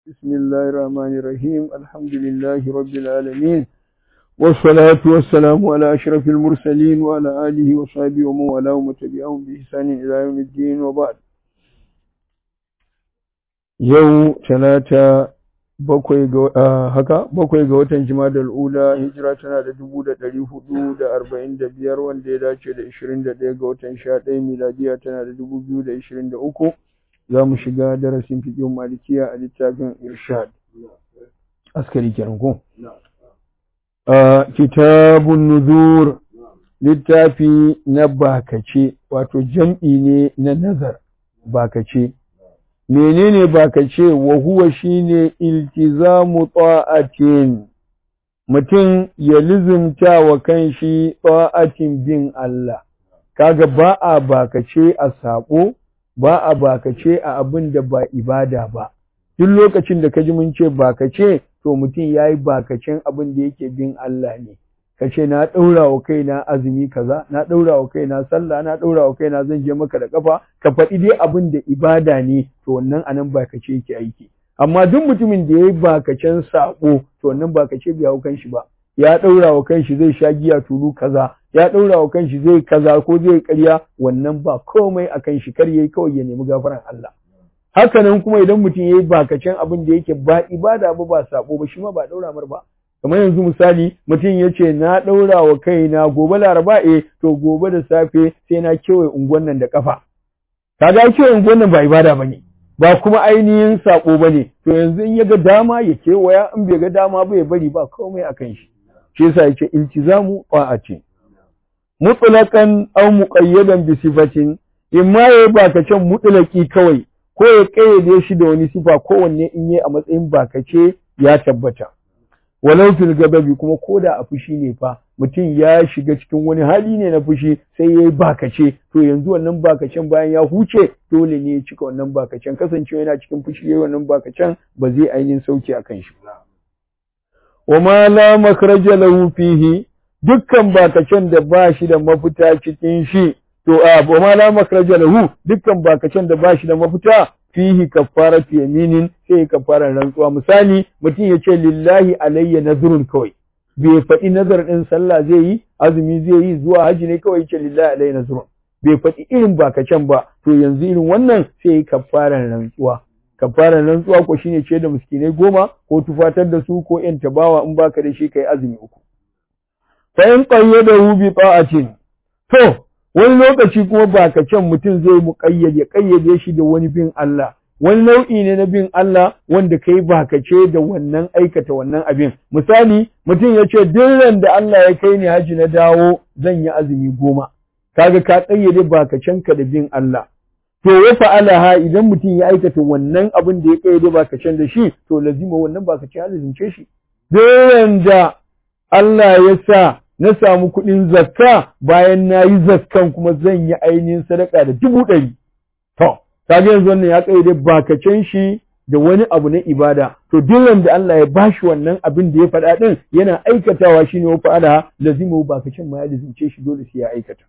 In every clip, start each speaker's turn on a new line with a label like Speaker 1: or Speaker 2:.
Speaker 1: بسم الله الرحمن الرحيم الحمد لله رب العالمين والصلاة والسلام على أشرف المرسلين وعلى آله وصحبه ومن والاه وتبعهم بإحسان إلى يوم الدين وبعد yau talata bakwai ga haka bakwai ga watan jimadar ula hijira tana da dubu da ɗari hudu da arba'in da biyar wanda ya dace da ishirin da ɗaya ga watan sha ɗaya miladiya tana da dubu biyu da ishirin da uku za mu shiga darasin fiƙin malikiya a littafin irshad askari kenan ko kitabun nuzur littafi na bakace wato jam'i ne na nazar bakace menene bakace wa huwa shine iltizamu ta'atin mutum ya lizumta wa kanshi ta'atin bin Allah kaga ba a bakace a sabo ba a bakace a abin da ba ibada ba duk lokacin da kaji mun ce bakace to mutum yayi bakacen abin da yake bin Allah ne kace na daura wa kaina azumi kaza na daura wa kaina sallah na daura wa kaina zan je maka da kafa ka faɗi dai abin da ibada ne to wannan anan bakace yake aiki amma duk mutumin da yayi bakacen sako to wannan bakace bai hau kanshi ba ya daura wa kanshi zai sha giya tulu kaza ya daura wa kanshi zai kaza ko zai ƙarya wannan ba komai a kanshi kar yayi kawai ya nemi gafaran Allah haka nan kuma idan mutum yayi bakacen abin da yake ba ibada ba ba sako ba shi ma ba daura mar ba kamar yanzu misali mutum ya ce na ɗaura wa kaina gobe laraba e to gobe da safe sai na kewaye unguwan nan da kafa kaga kewaye unguwan nan ba ibada ba ne ba kuma ainihin saƙo ba ne to yanzu in ya ga dama ya kewaya in bai ga dama ba ya bari ba komai a kan shi shi yasa ya ce iltizamu ce. mutlaqan aw muqayyadan bi sifatin imma ya bakace mutlaqi kawai ko ya kayyade shi da wani sifa kowanne in yi a matsayin bakace ya tabbata walau fil gababi kuma koda a fushi ne fa mutum ya shiga cikin wani hali ne na fushi sai yayi bakace to yanzu wannan bakacen bayan ya huce dole ne ya cika wannan bakacen kasancewa yana cikin fushi yayi wannan bakacen ba zai ainihin sauki akan shi wa ma la makhraja lahu fihi dukkan bakacen da ba shi da mafita cikin shi to a wa ma la makhraja lahu dukkan bakacen da ba shi da mafita fihi kafaratu yaminin sai kafaran rantsuwa misali mutum ya ce lillahi alayya nazrun kawai bai faɗi nazar ɗin sallah zai yi azumi zai yi zuwa haji ne kawai ce lillahi alayya nazrun bai faɗi irin bakacen ba to yanzu irin wannan sai yi kafaran rantsuwa kafaran rantsuwa ko shine ce da miskinai goma ko tufatar da su ko yan tabawa in baka da shi kai azumi uku fa in qayyadahu bi ta'atin to wani lokaci kuma bakacen mutum zai muƙayyade ƙayyade shi da wani bin Allah wani nau'i ne na bin Allah wanda kai bakace da wannan aikata wannan abin misali mutum ya ce duk da Allah ya kai ni haji na dawo zan yi azumi goma kaga ka ƙayyade bakacenka da bin Allah to ya fa'alaha idan mutum ya aikata wannan abin da ya ƙayyade bakacen da shi to lazima wannan bakacen ya lazimce shi duk da Allah ya sa na samu kuɗin zakka bayan na yi zakkan kuma zan yi ainihin sadaka da dubu ɗari. To, kaga yanzu wannan ya ƙaide bakacen shi da wani abu na ibada. To, duk da Allah ya bashi wannan abin da ya faɗa ɗin yana aikatawa shi ne wa fa'ala lazimu bakacen ma ya lazimce shi dole sai ya aikata.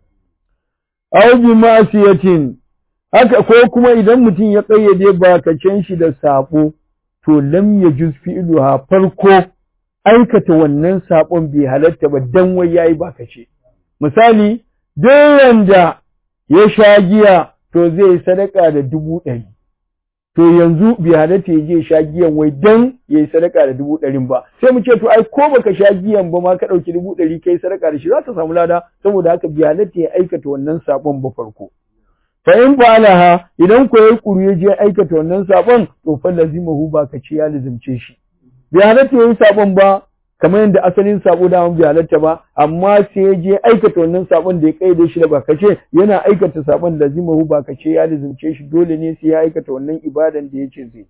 Speaker 1: Aw bi ma'siyatin haka ko kuma idan mutum ya ƙayyade bakacen shi da saɓo to lam yajuz fi'luha farko aikata wannan saƙon bai halatta ba dan wai yayi baka ce misali duk da ya sha giya to zai sadaka da dubu ɗari to yanzu bai halatta ya je sha giyan wai dan yayi sadaka da dubu ɗarin ba sai mu ce to ai ko baka sha giyan ba ma ka ɗauki dubu ɗari kai sadaka da shi za ka samu lada saboda haka bai halatta ya aikata wannan saƙon ba farko fa in fa'alaha idan ko yayi kuru ya je aikata wannan saƙon to fa lazimahu ba ka ce ya lazimce shi bai halatta ya yi sabon ba kamar yadda asalin sabo da bai halatta ba amma sai ya je aikata wannan sabon da ya kaide shi da bakace yana aikata sabon da zimahu bakace ya lizimce shi dole ne sai ya aikata wannan ibadan da yace zai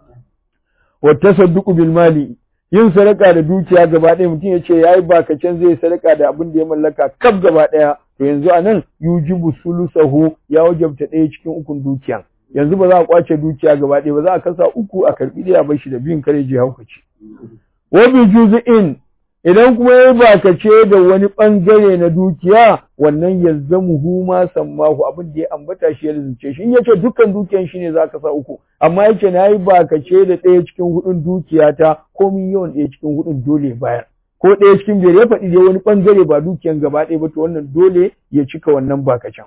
Speaker 1: wa tasadduqu bil mali yin sadaka da dukiya gaba ɗaya mutum ya ce yayi bakacen zai sadaka da abin da ya mallaka kaf gaba ɗaya to yanzu anan yujibu sulusahu ya wajabta ɗaya cikin ukun dukiya yanzu ba za a kwace dukiya gaba ɗaya ba za a kasa uku a karɓi ɗaya bar shi da biyun kare je haukaci wa bi juz'in idan kuma ya bakace da wani bangare na dukiya wannan yalzamuhu ma sammahu abin da ya ambata shi ya lizince shi in yace dukkan dukiyan shi ne zaka sa uku amma yace nayi bakace da ɗaya cikin hudun dukiyata komin yawan ɗaya cikin hudun dole bayar ko ɗaya cikin biyar ya faɗi dai wani bangare ba dukiyan gaba ɗaya ba to wannan dole ya cika wannan bakacen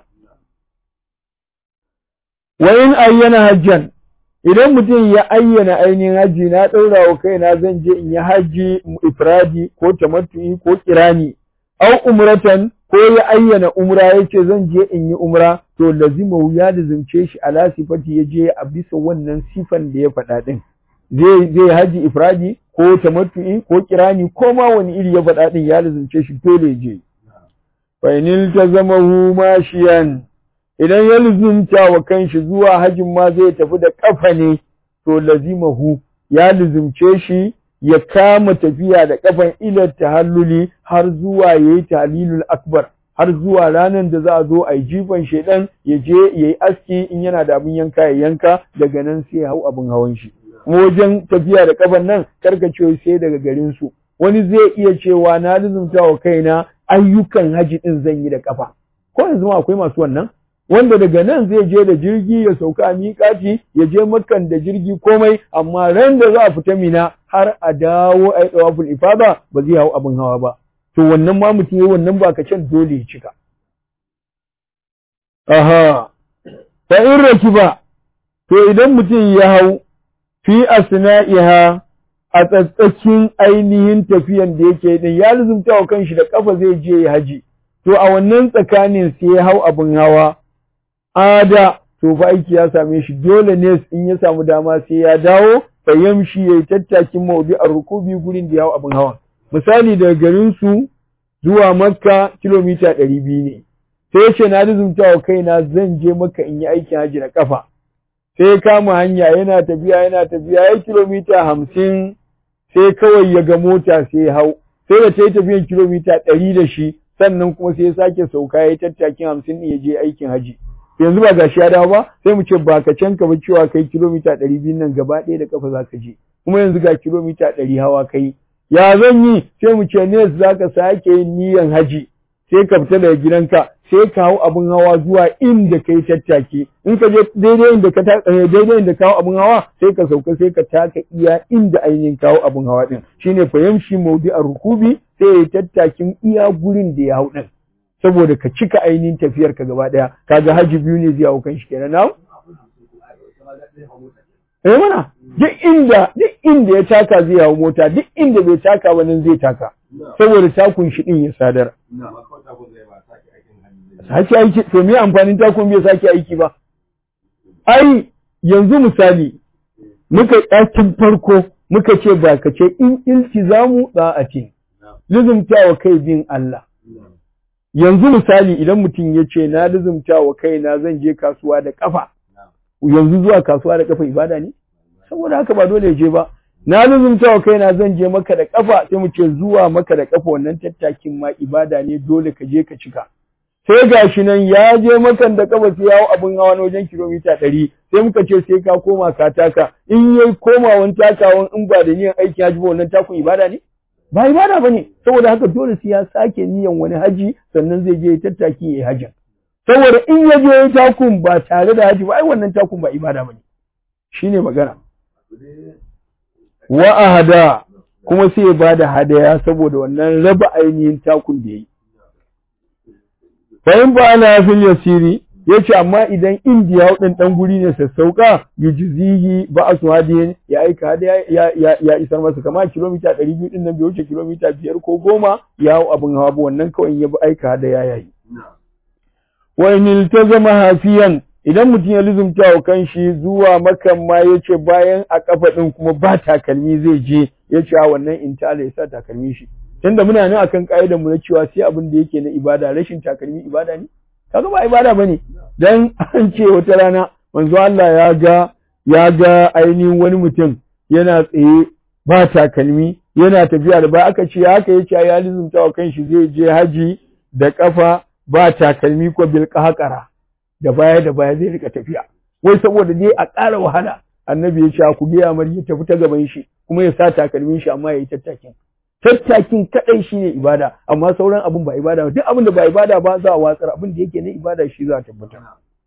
Speaker 1: wa in ayyana hajjan idan mutum ya ayyana ainihin hajji na ɗaura wa kaina zan je in yi hajji ifradi ko tamattu'i ko kirani au umratan ko ya ayyana umra yace zan je in yi umra to lazima ya lazimce shi ala sifati ya je a bisa wannan sifan da ya faɗa din zai zai haji ifradi ko tamattu'i ko kirani ko ma wani iri ya faɗa din ya lazimce shi dole je fa inil tazamahu mashiyan idan ya luzumta wa kanshi zuwa hajin ma zai tafi da kafa ne to lazimahu ya luzumce shi ya kama tafiya da kafan ilar tahalluli har zuwa yayi tahlilul akbar har zuwa ranar da za a zo a yi jifan shedan ya je ya yi aski in yana da abin yanka ya yanka daga nan sai ya hau abin hawan shi wajen tafiya da kafan nan karkace sai daga garin su wani zai iya cewa na luzumta wa kaina ayyukan haji din zan yi da kafa ko yanzu ma akwai masu wannan wanda daga nan zai je da jirgi ya sauka a miƙaci ya je makan da jirgi komai amma ran da za a fita mina har a dawo a yi tsawaful ifada ba zai hau abin hawa ba to wannan ma mutum yi wannan ba can dole ya cika aha fa in rakiba to idan mutum ya hau fi asna'iha a tsatsakin ainihin tafiyan da yake din ya luzumta wa kanshi da kafa zai je ya haji to a wannan tsakanin sai ya hau abin hawa ada to fa aiki ya same shi dole ne in ya samu dama sai ya dawo fa yamshi yayi tattakin mawdi'ar rukubi gurin da yawo abin hawa misali daga garin su zuwa makka kilomita 200 ne sai ya ce na rizumta wa kaina zan je makka in yi aikin haji na kafa sai ya kama hanya yana tafiya yana tafiya ya kilomita hamsin sai kawai ya ga mota sai ya hau sai da ta yi tafiyan kilomita ɗari da shi sannan kuma sai ya sake sauka ya yi tattakin hamsin ya je aikin haji yanzu ba gashi ya dawo ba sai mu ce ba ka can ka ba cewa kai kilomita ɗari biyu nan gaba ɗaya da kafa za ka je kuma yanzu ga kilomita ɗari hawa kai ya zan yi sai mu ce ne za ka sake yin niyan haji sai ka fita daga gidanka sai ka hau abin hawa zuwa inda kai tattake in ka je daidai inda ka daidai inda ka hau abin hawa sai ka sauka sai ka taka iya inda ainihin kawo abin hawa din shine fahimshi maudi a rukubi sai ya tattakin iya gurin da ya hau din saboda ka cika ainihin tafiyar ka gaba daya kaga haji biyu ne zai hau kan shi kenan na eh mana duk inda duk inda ya taka zai hau mota duk inda bai taka ba nan zai taka saboda takun shi din ya sadar sake aiki to me amfanin takun bai sake aiki ba ai yanzu misali muka ɗakin farko muka ce ba ka ce in iltizamu ce lizumta wa kai bin Allah yanzu misali idan mutum ya ce na lizumta wa kaina zan je kasuwa da kafa yanzu zuwa kasuwa da kafa ibada ne saboda haka ba dole je ba na lizumta wa kaina zan je maka da kafa sai mu ce zuwa maka da kafa wannan tattakin ma ibada ne dole ka je ka cika sai gashi nan ya je makan da kafa sai yawo abin hawa na wajen kilomita ɗari sai muka ce sai ka koma ka taka in yayi komawan takawan in ba da niyan aikin haji ba wannan takun ibada ne ba ibada bane saboda haka dole sai ya sake niyan wani haji sannan zai je tattaki yayi hajjin saboda in ya je takun ba tare da haji ba ai wannan takun ba ibada bane shine magana wa ahada kuma sai ya bada hadaya saboda wannan raba ainihin takun da yayi fahim ba ana fil yasiri yace amma idan indiya wadan dan guri ne sassauka yujzihi ba asu hadiyin ya aika hada ya, ya, ya isar masa kama kilomita 200 din nan bai wuce kilomita 5 ko 10 ya hau abin hawa ba wannan kawai ya bi aika hada ya yayi wa in iltazama hafiyan idan mutum ya lizumta wa kanshi zuwa makan ma yace bayan a kafa din kuma ba takalmi zai je yace a wannan intala ya sa takalmi shi tunda muna nan akan ka'idar mu na cewa sai abin da yake na ibada rashin takalmi ibada ne kaga ba ibada bane dan an ce wata rana manzo Allah ya ga ya ga ainihin wani mutum yana tsaye ba takalmi yana tafiya da ba aka ce haka yace ya lizumta wa kanshi zai je haji da kafa ba takalmi ko bil qahqara da baya da baya zai rika tafiya wai saboda dai a ƙara wahala annabi ya ce ku biya mar ya tafi ta gaban shi kuma ya sa takalmin shi amma ya yi tattakin tattakin kadai shine ibada amma sauran abin ba ibada ba duk abin da ba ibada ba za a watsar abin da yake na ibada shi za a tabbatar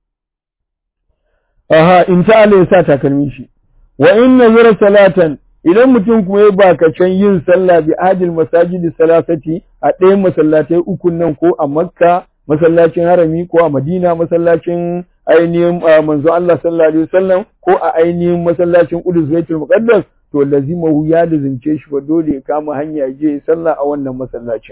Speaker 1: aha in ta Allah ya sa takalmin shi wa in nazara salatan idan mutum kuma ya bakacen yin sallah bi adil masajidi salasati a ɗayan masallatai ukun nan ko a makka masallacin harami ko a madina masallacin ainihin manzo Allah sallallahu alaihi wasallam ko a ainihin masallacin Qudus Baitul Muqaddas to lazimahu ya lazimce shi ba dole ya kama hanya je sallah a wannan masallacin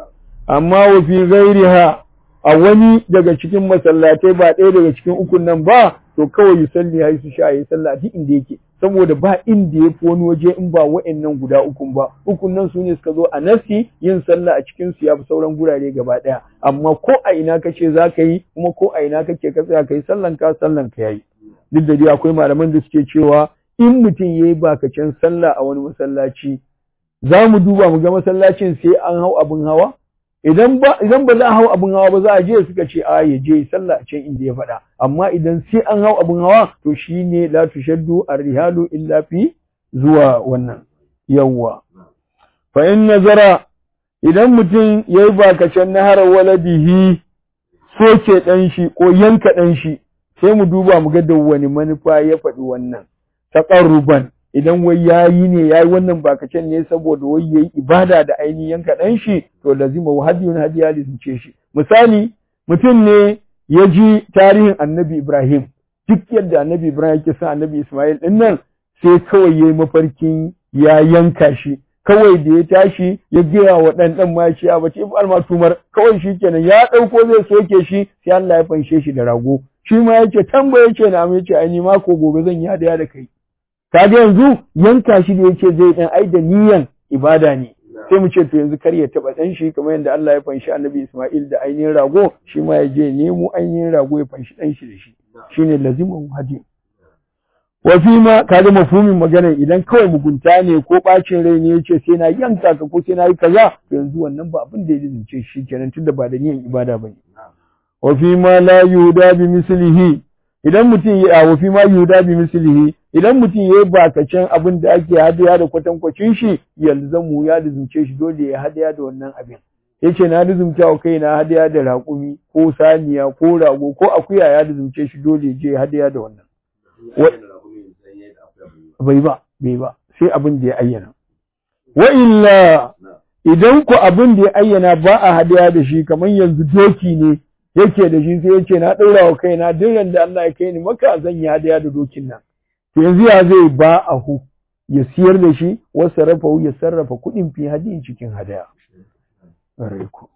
Speaker 1: amma wa fi ghairiha a wani daga cikin masallatai ba ɗaya daga cikin ukun nan ba to kawai yi salli ya yi su sha yi sallah duk inda yake saboda ba inda ya fi wani waje in ba wa'annan guda ukun ba ukun nan su ne suka zo a nasi yin sallah a cikin su ya fi sauran gurare gaba ɗaya amma ko a ina kace za ka yi kuma ko a ina kake ka tsaya ka yi sallan ka sallan ka yayi duk da dai akwai malaman da suke cewa in mutum ya yi bakacin sallah a wani masallaci za mu duba mu ga masallacin sai an hau abin hawa idan ba idan ba za a hau abin hawa ba za a je suka ce a ya je sallah a can inda ya faɗa amma idan sai an hau abin hawa to shine la tushaddu ar-rihalu illa fi zuwa wannan yawwa fa in nazara idan mutum yayi bakacin nahar waladihi soke dan shi ko yanka dan shi sai mu duba mu ga da wani manufa ya faɗi wannan taqarruban idan wai yayi ne yayi wannan bakacen ne saboda wai yayi ibada da ainihin yanka dan shi to lazima wa hadiyun hadiya lizince shi misali mutum ne ya ji tarihin annabi Ibrahim duk yadda annabi Ibrahim yake son annabi Ismail din nan sai kawai yayi mafarkin ya yanka shi kawai da ya tashi ya gaya wa ɗan ɗan ma shi a bace alma tumar kawai shi kenan ya ɗauko zai soke shi sai Allah ya fanshe shi da rago shi ma yace tambaye ce na amma yace ai ni ma ko gobe zan yi hadaya da kai kaga yanzu yanka shi da yake zai dan ai da niyan ibada ne sai mu ce to yanzu kar ya taba dan shi kamar yadda Allah ya fanshi Annabi Isma'il da ainihin rago shi ma ya je nemo ainihin rago ya fanshi dan shi da shi shine lazimun hadi wa fi ma kaga mafhumin magana idan kawai mugunta ne ko bacin rai ne yace sai na yanka ka ko sai na yi kaza to yanzu wannan ba abin da ya lizince shi kenan tunda ba da niyan ibada bane wa fi ma la yuda bi mislihi idan mutum ya wa fi ma yuda bi mislihi idan mutum ya yi bakacin abin da ake hadaya da kwatankwacin shi yanzu mu ya lizumce shi dole ya hadaya da wannan abin yace na lizumta wa kai na hadaya da raƙumi ko saniya ko rago ko akuya ya lizumce shi dole je hadaya da wannan bai ba bai ba sai abin da ya ayyana wa illa idan ku abin da ya ayyana ba a hadaya da shi kamar yanzu doki ne yake da shi sai yace na ɗaura wa kaina duk da Allah ya kai ni maka zan yi hadaya da dokin nan yanzu ya zai ba a hu ya siyar da shi wasu sarrafa ya sarrafa kuɗin fi hadiyin cikin hadaya.